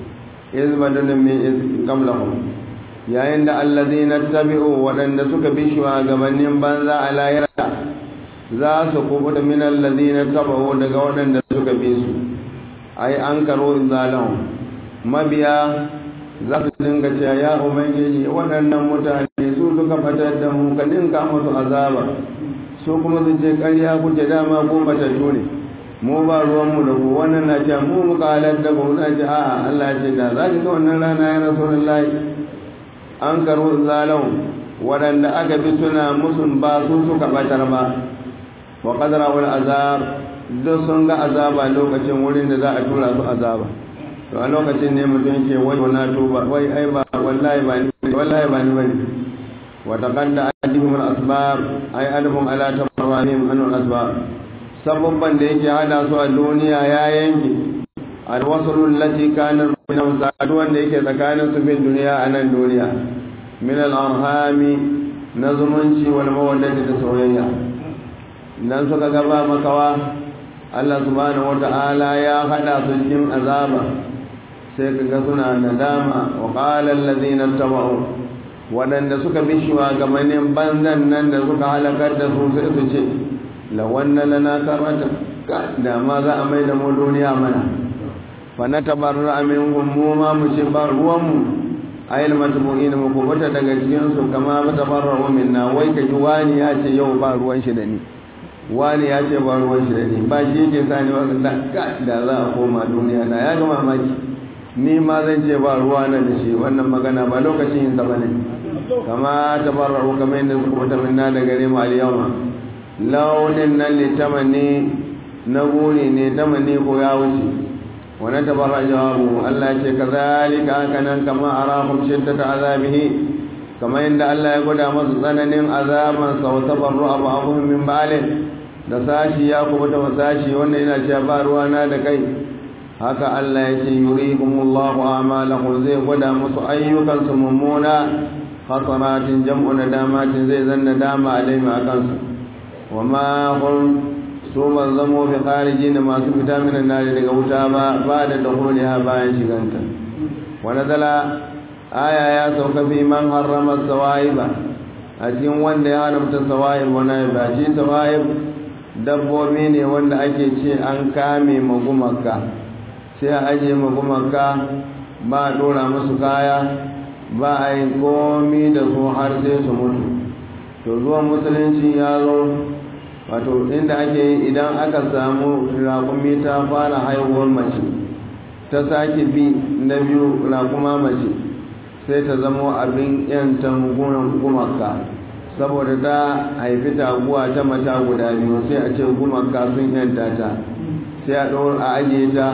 [SPEAKER 2] iz badalun min iz qablahum yayin da allazina tabi'u waɗanda suka bi shugabannin banza a lahira za su kubuta min allazina tabi'u daga waɗanda suka bi su ai an karo zalahu mabiya za su dinga cewa ya ubangiji waɗannan mutane su suka fatar da mu ka dinka musu azaba su kuma su ce ƙarya kuke dama ko matattu ne mu ba ruwanmu da ku wannan na ce mu muka halar da ku na ce a'a Allah ce da za ki ga wannan rana ya rasulullahi an karo zalau waɗanda aka bi suna musun ba su suka batar ba wa qadara wal azab duk sun ga azaba lokacin wurin da za a tura su azaba to a lokacin ne mutum ke wai na tuba wai ai ba wallahi ba ni wallahi ba ni bane wa taqadda adihum al asbab ai adhum ala tamarrahim an al asbab sababban da yake hada su a duniya ya yanke alwasul lati kana min saduwan da yake tsakanin su bin duniya a nan duniya min al-arhami na zumunci wal mawaddati da soyayya dan suka gaba makawa Allah subhanahu wata'ala ya hada su cikin azaba sai kaga suna nadama wa qala alladhina tabau wadanda suka bi shugabannin banzan nan da suka halakar da su sai su ce lawanna lana karata da ma za a mai da mu duniya mana fana tabarra minhum mu ma mu ce ba ruwan mu ayil matbu'in mu ko bata daga cikin su kama ba tabarra minna wai ka ji wani ya ce yau ba ruwan shi da ni wani ya ce ba ruwan shi da ni ba shi yake sani wa da da za a koma duniya na ya ga mamaki ni ma zan ce ba ruwa na da shi wannan magana ba lokacin yin sa bane kama tabarra kamar yadda suka bata minna da gare mu al-yawma launin nan litamani na guri ne tamani ko ya wuce wani tabarra jawabu Allah ce ka zalika haka nan kama a rahun shiddata azabihi kamar yadda Allah ya gwada masu tsananin azaban sau tabarru abu abubuwan min balin da sashi ya kuma ta sashi wannan yana cewa ba ruwa na da kai haka Allah ya ce yurihumullahu a'malahum zai gwada musu ayyukansu mummuna hasanatin jam'u nadamatin zai zanna dama alaihim akan su wa ma hum su ban zamo bi khariji da masu fita minan nari daga wuta ba ba da dahuliha bayan shiganta wa nazala aya ya sauka fi man harrama sawaiba a cikin wanda ya haramta sawaib wani ba shi sawaib dabbobi ne wanda ake ce an kame magumaka sai a ajiye magumaka ba a dora musu kaya ba a yi komi da su har sai su mutu to zuwan musulunci ya zo wato inda ake yi idan aka samu raƙumi ta fara haihuwar mace ta sake bi na biyu raƙuma mace sai ta zama abin yanta gumaka saboda ta haifi taguwa ta mata guda biyu sai a ce gumaka sun yanta ta sai a ɗora a ajiye ta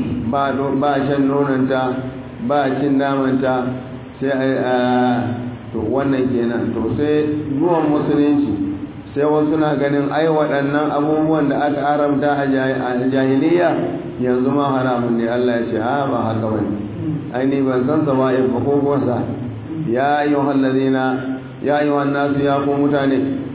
[SPEAKER 2] ba shan nonanta ba cin namanta sai a to wannan kenan to sai zuwan musulunci sai wasu na ganin ai waɗannan abubuwan da aka haramta a jahiliya yanzu ma haramun ne Allah ya ce ha ba haka ba ne ai ni ban san sa ba in ba ko gosa ya yi wa ya yi wa nasu ya ku mutane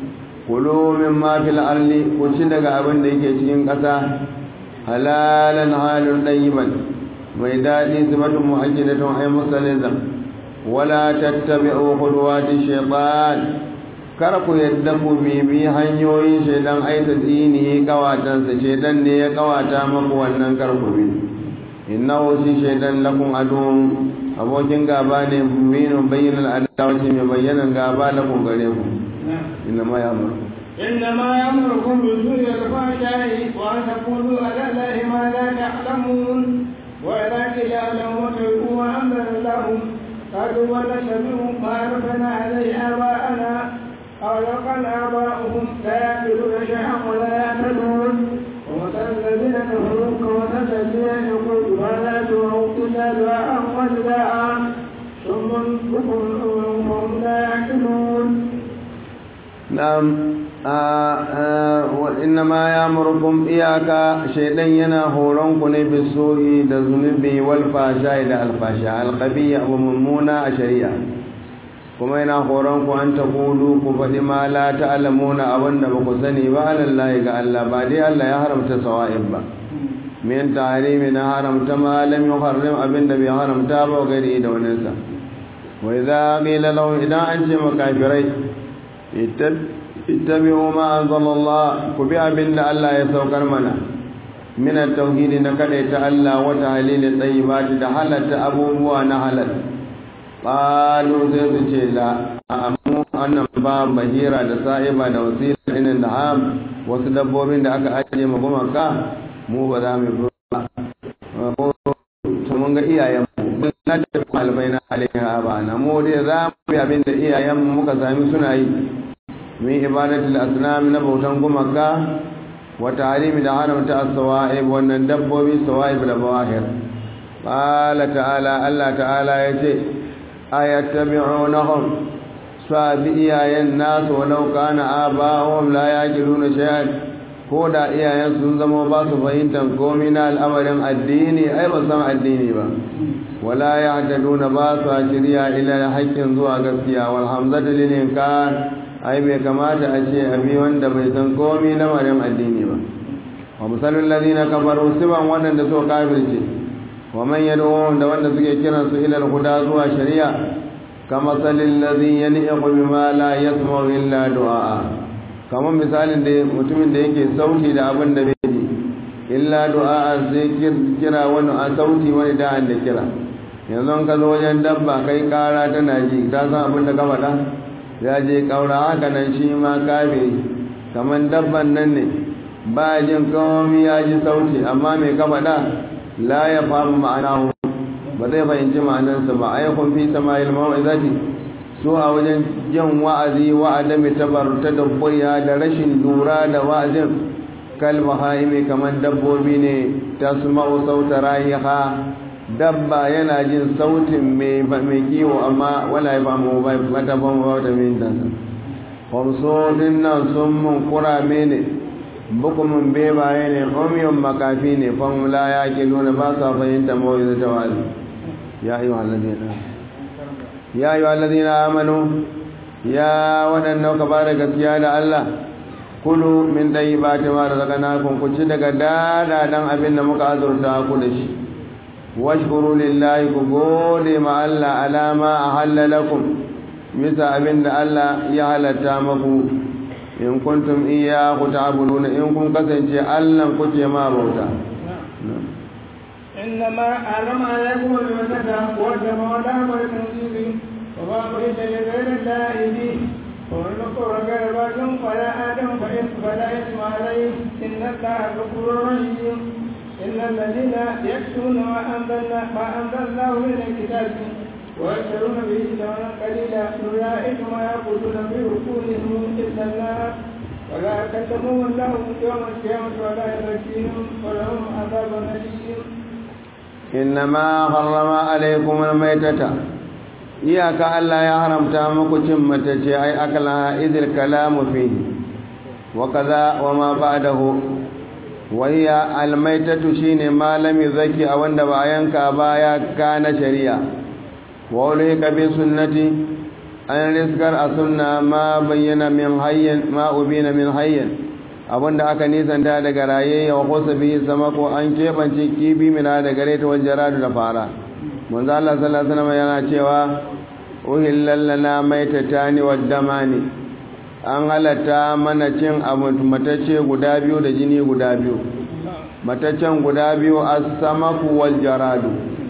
[SPEAKER 2] kulu min ma fil arli ku ci daga abin da yake cikin ƙasa halalan halin ɗayyiban mai daɗi sifatun mu'ajjidatun ay musalizan wala tattabi'u khudwati shaytan kar ku yadda ku bibi hanyoyin shaidan aita dini kawatansa shaidan ne ya kawata maku wannan kar ku bi innahu shi shaidan lakum adun abokin gaba ne mubinun bayyana adawati mai bayyana gaba lakum gare ku inna ma ya amuru
[SPEAKER 3] إنما يأمركم بالسوء والفحشاء وأن تقولوا على الله ما لا تعلمون وإذا قيل لهم اتقوا ما أنزل الله قالوا ونتبع ما ألفنا عليه آباءنا أو لو كان آباؤهم لا يأكلون شيئا ولا يعتدون ومثل الذين كفروا كمثل الذين يقول ما لا تدعوا إلا دعاء ونداء ثم بكم وهم لا يعقلون
[SPEAKER 2] na'am innama ya murkum iyaka shaidan yana horon ku ne bisuhi da zunubi wal fasha da alfasha alqabiya abu mummuna a shari'a kuma yana horon ku an taqulu ku faɗi ma la ta'lamuna abinda ba ku sani ba alallahi ga Allah ba dai Allah ya haramta sawa'ib ba min tahrimi na haramta ma lam yuharrim abinda bai haramta ba gari da waninsa wa idza qila lahu idan an ce makafirai ittabi'u ma anzalallah ku bi abinda Allah ya saukar mana min at-tauhid na kada ta Allah wa tahlil tayyibati da halatta abubuwa na halal qalu sai su ce la amu annan ba bahira da sa'iba da wasila inin da ham wasu dabbobin da aka ajiye mu gumaka mu ba za mu ba ko mun ga iyayen mu na da kalbai na alaiha ba na mu dai za mu bi abinda iyayen mu muka sami suna yi min ibadatul asnam na bautan gumaka wa ta'rimi da haramta as-sawa'ib wannan dabbobi sawa'ib da bawahir qala ta'ala Allah ta'ala yace ayattabi'unahum sabi iyayen nasu walau kana aba'uhum la yaqiluna shay'an ko da iyayen sun zama ba su fahimtar komai na al'amarin addini ai ba san addini ba wala yahtaduna ba su shirya ila haqqin zuwa gaskiya wal hamzatu lil inkar ai bai kamata a ce abi wanda bai san komai lamarin addini ba wa misalul ladina kafaru siban wadanda so kafirce wa man yad'u da wanda suke kiran su ila al-huda zuwa shari'a kama salil ladhi yan'iqu bima la yasma'u illa du'a kamar misalin da mutumin da yake sauti da abin da bai ji illa du'a sai kira wani a sauti wani da da kira yanzu ka zo wajen dabba kai kara tana ji ta san abin da ka faɗa ya je kaura haka nan shi ma kafiri kamar dabban nan ne ba jin kawai ya ji sauti amma mai kafa da la ya famu ma'ana ba zai fahimci ma'anarsa ba a yakun fi samayil mawa'izati su a wajen jin wa'azi wa'adami tabar ta dabboya da rashin lura da wa'azin kalma haimi kamar dabbobi ne ta su ma'u sauta rayiha dabba yana jin sautin mai kiwo amma wala ya famu ba mata famu ba ta min dansa kwamsodin nan sun mun kurame ne bukumin bebaye ne omiyon makafi ne famula ya ke nuna ba sa fahimta mawai da tawali ya yi wa ya yi wa amanu ya waɗanda ka ba da gaskiya da Allah kulu min ɗayi ba ta ma da zaka na kunkuci daga dadadan abin da muka azurta ku da shi washkuru lillahi ku gode ma Allah alama a halalakum bisa abin da Allah ya halatta maku in kuntum iyyahu ta'buduna in kun kasance Allah kuke ma bauta
[SPEAKER 3] إنما حرم عليكم المسكة والدم ولحم الخنزير وما أهل لغير الله به ومن نكر غير باغ فلا آدم فإن فلا إثم عليه إن الله غفور رحيم إن الذين يكتمون ما أنزلنا ما أنزل الله من الكتاب ويشترون به ثمنا قليلا أولئك ما يأكلون في بطونهم إلا النار ولا يكلمهم الله يوم القيامة ولا يزكيهم ولهم عذاب أليم
[SPEAKER 2] إنما حرم عليكم الميتة iyaka Allah ya haramta muku cin matace ai akala idil kalamu fihi wa kaza wa ma ba'dahu wa hiya al maitatu shine malami zaki a wanda ba yanka ba ya kana shari'a wa ulika bi sunnati an rizkar a sunna ma bayyana min hayyin ma ubina min hayyin abinda aka nisanta daga raye wa kusa bi sama ko an keɓance kibi mina da gare ta wajen radu da fara manzo Allah sallallahu alaihi wasallam yana cewa uhillal lana maitatani wad damani an halatta mana cin abu matacce guda biyu da jini guda biyu mataccen guda biyu as-samaku wal jaradu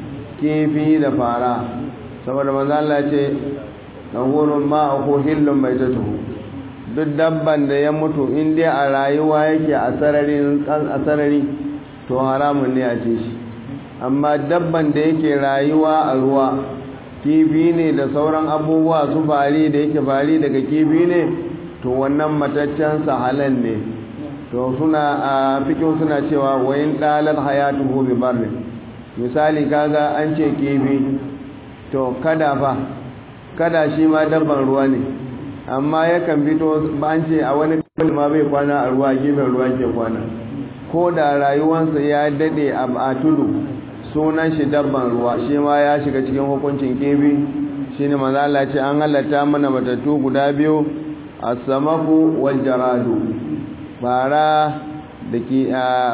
[SPEAKER 2] kifi da fara saboda manzo Allah ce tahurun ma ko hillun baitatuhu duk dabban da ya mutu in dai a rayuwa yake a sararin a sarari to haramun ne a ce shi amma dabban da yake rayuwa a ruwa kifi ne da sauran abubuwa su fari da yake fari daga kifi ne to wannan mataccen halal ne to suna a fikin suna cewa wayin dalar hayatuhu bi barri misali kaga an ce kifi to kada fa kada shi ma dabban ruwa ne amma yakan fito ba an ce a wani ma bai kwana a ruwa gefen ruwa ke kwana ko da rayuwansa ya dade a tudu sunan shi dabban ruwa shi ma ya shiga cikin hukuncin kifi shine manzo Allah ce an halatta mana matattu guda biyu as-samaku wal jaradu fara da ki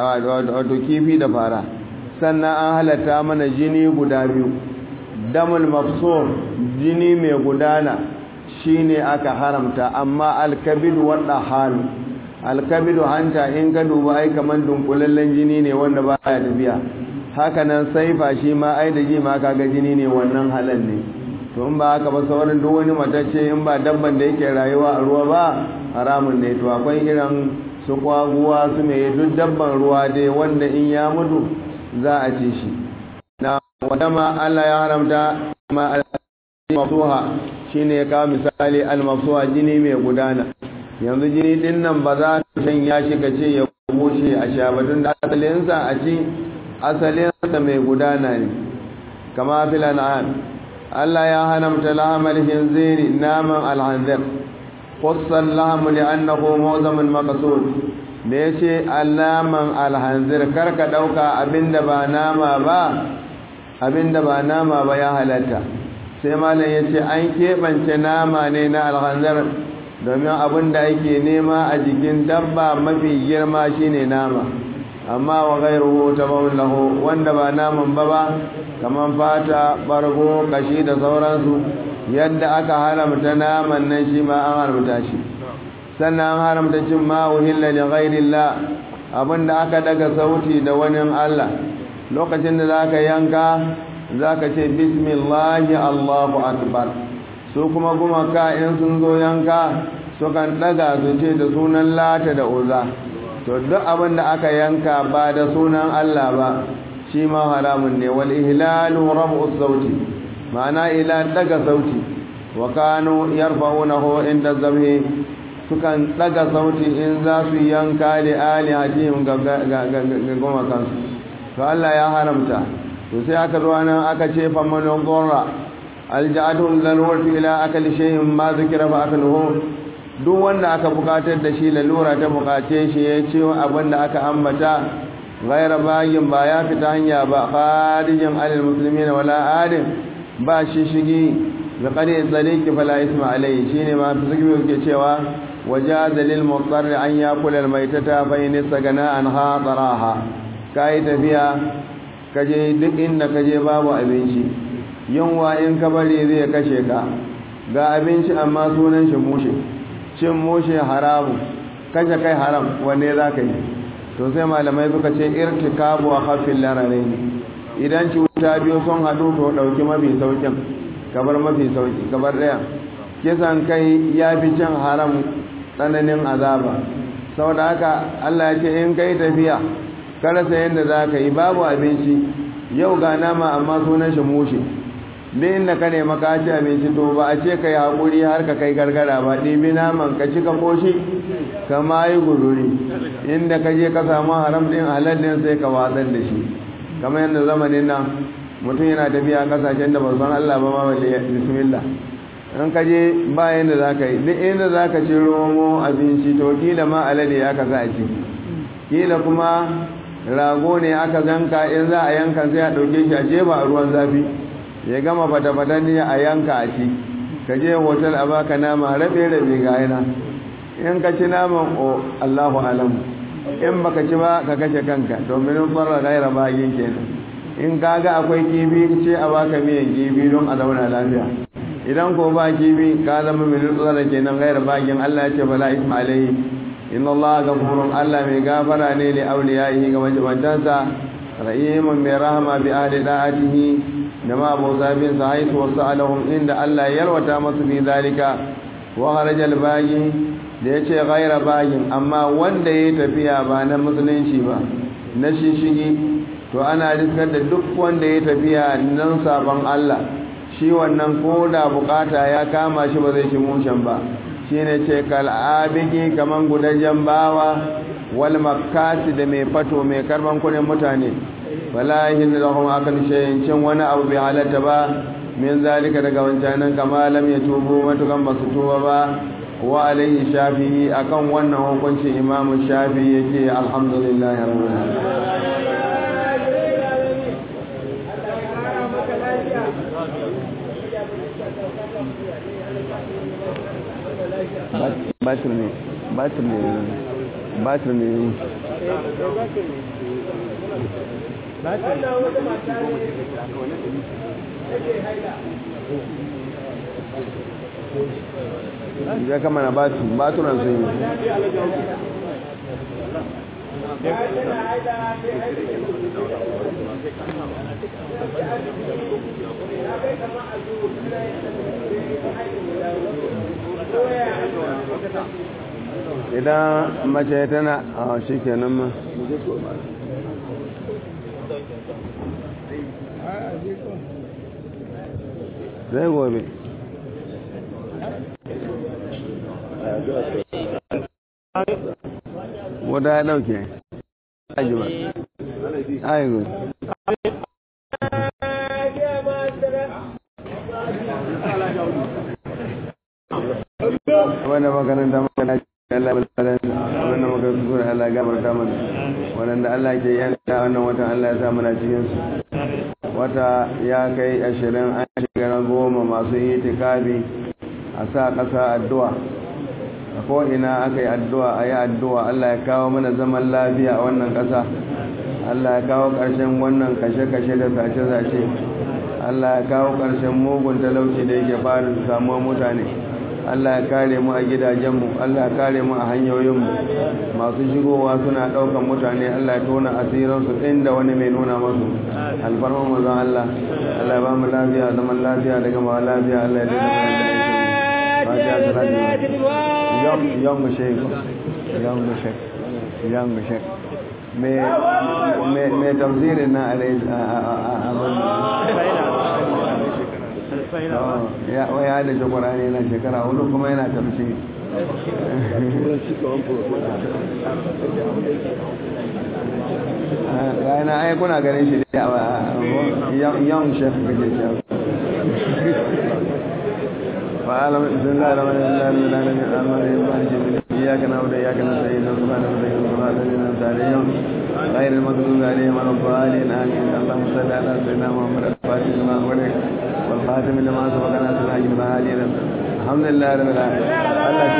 [SPEAKER 2] wato kifi da fara sannan an halatta mana jini guda biyu damul mafsur jini mai gudana shine aka haramta amma alkabidu wadda halu alkabidu hanta in ka duba ai kaman dunkulallen jini ne wanda ba ya tafiya hakanan saifa shi ma ai da ji ma kaga jini ne wannan halal ne to in ba haka ba sauran duk wani matacce in ba dabban da yake rayuwa a ruwa ba haramun ne to akwai irin su kwaguwa su mai duk dabban ruwa dai wanda in ya mutu za a ce shi na wadama Allah ya haramta ma al-mafsuha shine ya kawo misali al-mafsuha jini mai gudana yanzu jini din nan ba za ka sanya shi ka ce ya bushe a sha ba tun da asalinsa a ci asalinsa mai gudana ne kama fil an'am Allah ya haramta lahamal hinziri naman alhanzir qussan lahamu li'annahu mu'zamun maqsud da yace alaman alhanzir karka dauka abinda ba nama ba abinda ba nama ba ya halatta sai malam yace an kebance nama ne na alhanzir domin abinda ake nema a jikin dabba mafi girma shine nama amma wa ghairuhu tabawun lahu wanda ba naman ba ba kaman fata bargo kashi da sauransu yadda aka haramta naman nan shi ma an haramta shi sannan an haramta cin ma uhilla li ghairillah abinda aka daga sauti da wani Allah lokacin da zaka yanka zaka ce bismillahi allahu akbar su kuma gumaka in sun zo yanka sukan daga su ce da sunan lata da uza to duk abin da aka yanka ba da sunan Allah ba shi ma haramun ne wal ihlalu rabu sauti ma'ana ila daga sauti wa kanu yarfa'unahu inda zabhi sukan daga sauti in za su yanka da alihatihim ga goma kansu to Allah ya haramta to sai aka zo nan aka ce fa man dhurra alja'atu lalwatu ila akali shay'in ma zikira fa akaluhu duk wanda aka bukatar da shi lalura ta bukace shi ya ce abin da aka ambata gaira bayin ba ya fita hanya ba kharijin alil muslimin wala adin ba shi shigi bi qari saliki fala isma alai shine ma fi zikri yake cewa wajaza lil mutar an yakula al maitata fa in sagana an hadaraha kai tafiya kaje duk inda kaje babu abinci yunwa in ka bari zai kashe ka ga abinci amma sunan shi mushe cin mushe haramu kashe kai haram wanne za ka yi to sai malamai suka ce irtikabu a hafin lararai ne idan cuta biyu sun haɗu to ɗauki mafi saukin kabar mafi sauki kabar ɗaya kisan kai ya fi cin haram tsananin azaba saboda haka allah ya ce in kai tafiya karasa yadda za ka yi babu abinci yau ga nama amma sunan shi mushe duk inda ka nema ka ci abinci to ba a ce ka yi haƙuri har ka kai gargara ba ɗibi naman ka ci ka koshi ka ma yi guduri inda ka je ka samu haram ɗin halal ɗin sai ka watsar da shi kamar yadda zamanin nan mutum yana tafiya ƙasashen da ba san Allah ba ma balle bismillah in ka je ba yadda za ka yi duk inda za ka ci romo abinci to kila ma alade aka sa a ci kila kuma rago ne aka zanka in za a yanka sai a ɗauke shi a jefa a ruwan zafi ya gama fata-fata ne a yanka a ci ka je hotel a baka nama rabe-rabe ga yana in ka ci naman o allahu alamu in baka ci ba ka kashe kanka domin fara gaira bagin kenan in ka ga akwai kifi ce a baka miyan kifi don a zauna lafiya idan ko ba kifi ka zama mai nutsuwa da kenan gairar bakin Allah ya ce bala isma alaihi inna Allah gafurun Allah mai gafara ne li auliyaihi ga majibantansa rahimun mai rahama bi ahli da'atihi da ma abu zabin sa haitu wasu alahum inda Allah ya yalwata masu fi zalika wa harajal bagi da ya ce gaira bagin amma wanda ya tafiya ba na musulunci ba na shishigi to ana riskar da duk wanda ya tafiya nan sabon Allah shi wannan ko da bukata ya kama shi ba zai ci mushen ba shi ne ce kal'abiki kaman gudajen bawa wal makasi da mai fato mai karban kudin mutane wala yin da kuma akan shayin cin wani abu bai halatta ba min zalika daga wancanan kama lam ya tubu matukan ba su tuba ba wa alaihi shafi'i akan wannan hukuncin imamu shafi'i yake alhamdulillah rabbil alamin batir ne batir ne batir ne ya kama na baturan sun yi idan mace tana a shi kenan ma zai gobe wadda ya dauke ajiba aigo wanda makaranta makana Allah balbalan wannan makaranta sura Allah gafarta mana wanda Allah ke yanta wannan watan Allah ya sa mana cikin su wata ya kai ashirin an shiga goma masu yi tikabi a sa ƙasa addu'a a ko'ina aka yi addu'a a yi addu'a Allah ya kawo mana zaman lafiya a wannan ƙasa Allah ya kawo ƙarshen wannan kashe-kashe da sace-sace Allah ya kawo ƙarshen mugun talauci da yake fara samuwa mutane Allah ya kare mu a gidajenmu Allah ya kare mu a hanyoyinmu masu shigowa suna ɗaukan mutane Allah ya tona asiransu inda wani mai nuna masu alfarman mazan Allah Allah ya ba mu lafiya zaman lafiya daga ma lafiya Allah ya daga mana da fatiha salatu young young sheikh young sheikh young sheikh me me me tafsirin na alai ya ya da shi qur'ani na shekara hudu kuma yana tafsiri yana ai kuna ganin shi da young chef kake chef فعلم بسم الله الرحمن الرحيم العالمين الرحمن الرحيم إياك نعبد وإياك نستعين سبحان ربك صراط الذين أنعمت عليهم غير المغضوب عليهم ولا الضالين آمين اللهم صل على سيدنا محمد الفاتح لما أغلق والخاتم لما سبق ناصر الحج الحمد لله رب العالمين